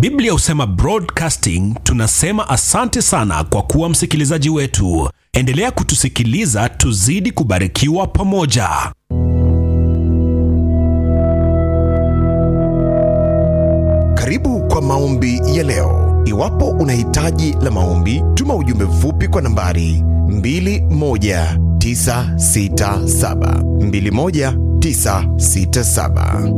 Biblia husema broadcasting. Tunasema asante sana kwa kuwa msikilizaji wetu. Endelea kutusikiliza, tuzidi kubarikiwa pamoja. Karibu kwa maombi ya leo. Iwapo una hitaji la maombi, tuma ujumbe mfupi kwa nambari 21967 21967.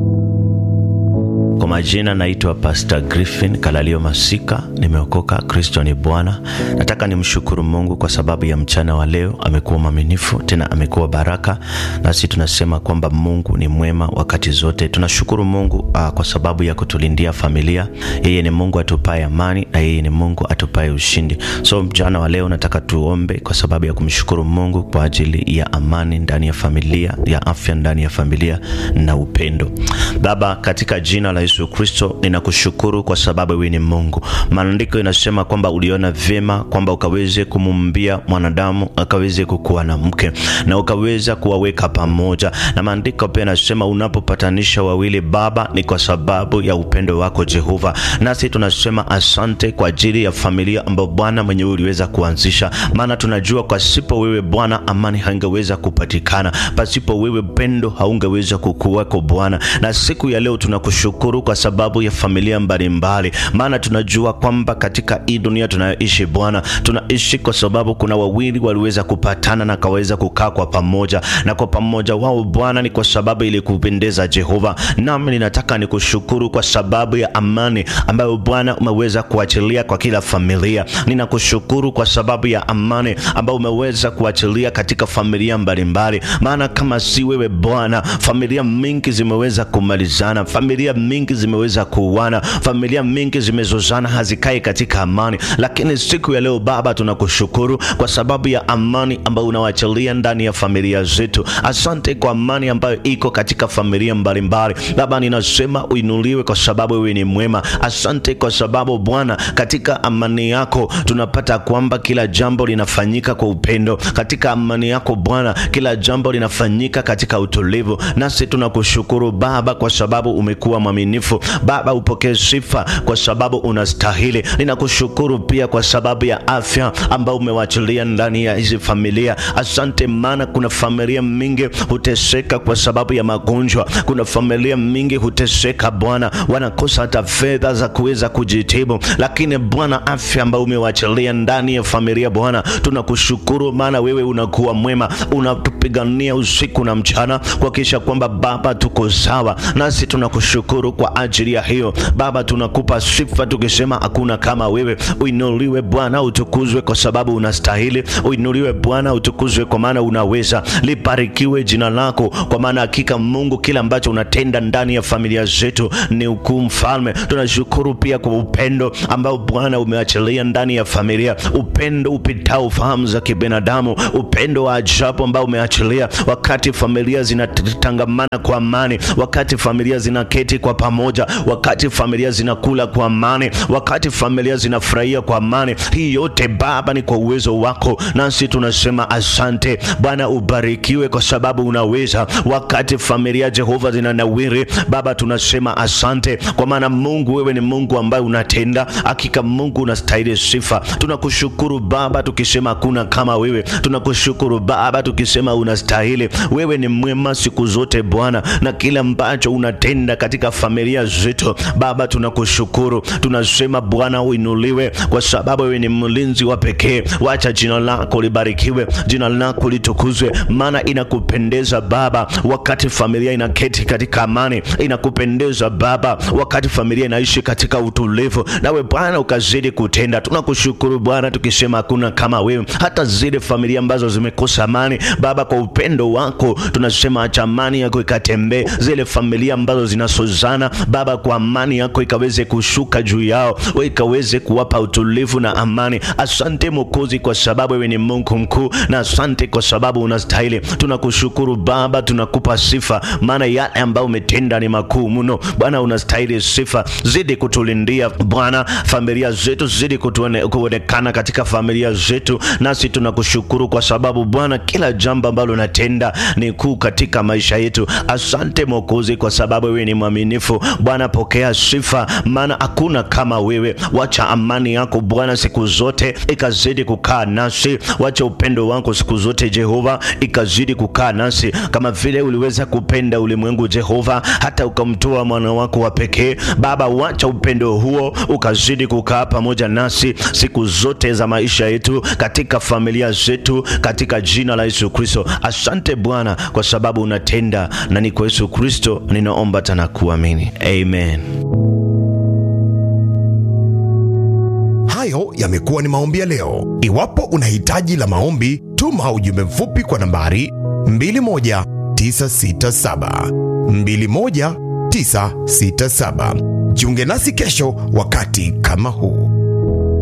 Kwa majina naitwa Pastor Griffin Kalalio Masika, nimeokoka. Kristo ni Bwana. Nataka nimshukuru Mungu kwa sababu ya mchana wa leo. Amekuwa mwaminifu, tena amekuwa baraka, nasi tunasema kwamba Mungu ni mwema wakati zote. Tunashukuru Mungu uh, kwa sababu ya kutulindia familia. Yeye ni Mungu atupaye amani na yeye ni Mungu atupaye ushindi. So mchana wa leo nataka tuombe kwa sababu ya kumshukuru Mungu kwa ajili ya amani ndani ya familia, ya afya ndani ya familia na upendo. Baba, katika jina la Yesu Kristo ninakushukuru kwa sababu wewe ni Mungu. Maandiko inasema kwamba uliona vyema kwamba ukaweze kumumbia mwanadamu akaweze kukuwa na mke na ukaweza kuwaweka pamoja, na maandiko pia inasema unapopatanisha wawili, Baba, ni kwa sababu ya upendo wako Jehova. Nasi tunasema asante kwa ajili ya familia ambayo Bwana mwenyewe uliweza kuanzisha, maana tunajua pasipo wewe Bwana amani haingeweza kupatikana, pasipo wewe pendo haungeweza kukuweko Bwana. Na siku ya leo tunakushukuru kwa sababu ya familia mbalimbali, maana tunajua kwamba katika hii dunia tunayoishi Bwana, tunaishi kwa sababu kuna wawili waliweza kupatana na kaweza kukaa kwa pamoja, na kwa pamoja wao Bwana ni kwa sababu ili kupendeza Jehova. Nami ninataka nikushukuru kwa sababu ya amani ambayo Bwana umeweza kuachilia kwa kila familia. Ninakushukuru kwa sababu ya amani ambayo umeweza kuachilia katika familia mbalimbali, maana kama si wewe Bwana, familia mingi zimeweza kumalizana, familia mingi zimeweza kuuana, familia mingi zimezozana, hazikai katika amani. Lakini siku ya leo Baba, tunakushukuru kwa sababu ya amani ambayo unawachilia ndani ya familia zetu. Asante kwa amani ambayo iko katika familia mbalimbali. Baba, ninasema uinuliwe kwa sababu wewe ni mwema. Asante kwa sababu Bwana, katika amani yako tunapata kwamba kila jambo linafanyika kwa upendo. Katika amani yako Bwana, kila jambo linafanyika katika utulivu. Nasi tunakushukuru Baba kwa sababu umekuwa mwaminifu. Baba, upokee sifa kwa sababu unastahili. Ninakushukuru pia kwa sababu ya afya ambayo umewachilia ndani ya hizi familia. Asante, maana kuna familia mingi huteseka kwa sababu ya magonjwa. Kuna familia mingi huteseka Bwana, wanakosa hata fedha za kuweza kujitibu, lakini Bwana, afya ambayo umewachilia ndani ya familia Bwana, tunakushukuru maana wewe unakuwa mwema, unatupigania usiku na mchana kuhakikisha kwamba Baba tuko sawa, nasi tunakushukuru kwa ajili ya hiyo Baba, tunakupa sifa tukisema hakuna kama wewe. Uinuliwe Bwana, utukuzwe kwa sababu unastahili. Uinuliwe Bwana, utukuzwe kwa maana unaweza. Libarikiwe jina lako, kwa maana hakika Mungu, kila ambacho unatenda ndani ya familia zetu ni ukuu. Mfalme, tunashukuru pia kwa upendo ambao Bwana umeachilia ndani ya familia, upendo upitao ufahamu za kibinadamu, upendo wa ajabu ambao umeachilia wakati familia zinatangamana kwa amani, wakati familia zinaketi kwa pamoja, wakati familia zinakula kwa amani, wakati familia zinafurahia kwa amani. Hii yote Baba ni kwa uwezo wako, nasi tunasema asante Bwana, ubarikiwe kwa sababu unaweza. Wakati familia Jehova zinanawiri Baba, tunasema asante kwa maana Mungu, wewe ni Mungu ambaye unatenda. Hakika Mungu unastahili sifa. Tunakushukuru Baba tukisema hakuna kama wewe. Tunakushukuru Baba tukisema unastahili. Wewe ni mwema siku zote Bwana, na kila ambacho unatenda katika familia zetu Baba, tunakushukuru. Tunasema Bwana uinuliwe, kwa sababu wewe ni mlinzi wa pekee. Wacha jina lako libarikiwe, jina lako litukuzwe, maana inakupendeza Baba wakati familia inaketi katika amani. Inakupendeza Baba wakati familia inaishi katika utulivu, nawe Bwana ukazidi kutenda. Tunakushukuru Bwana tukisema hakuna kama wewe. Hata zile familia ambazo zimekosa amani Baba, kwa upendo wako tunasema acha amani yako ikatembee. Zile familia ambazo zinasozana Baba, kwa amani yako ikaweze kushuka juu yao, wewe ikaweze kuwapa utulivu na amani. Asante Mwokozi, kwa sababu wewe ni Mungu mkuu, na asante kwa sababu unastahili. Tunakushukuru Baba, tunakupa sifa, maana yale ambayo umetenda ni makuu mno. Bwana, unastahili sifa. Zidi kutulindia Bwana, familia zetu zidi kutuone, kuonekana katika familia zetu, nasi tunakushukuru kwa sababu Bwana, kila jambo ambalo unatenda ni kuu katika maisha yetu. Asante Mwokozi, kwa sababu wewe ni mwaminifu. utukufu Bwana, pokea sifa, maana hakuna kama wewe. Wacha amani yako Bwana siku zote ikazidi kukaa nasi, wacha upendo wako siku zote Jehova ikazidi kukaa nasi, kama vile uliweza kupenda ulimwengu Jehova, hata ukamtoa mwana wako wa pekee. Baba, wacha upendo huo ukazidi kukaa pamoja nasi siku zote za maisha yetu, katika familia zetu, katika jina la Yesu Kristo. Asante Bwana kwa sababu unatenda, na ni kwa Yesu Kristo ninaomba tena kuamini, amen. Hayo yamekuwa ni maombi ya leo. Iwapo una hitaji la maombi, tuma ujumbe mfupi kwa nambari 21967 21967. Jiunge nasi kesho wakati kama huu.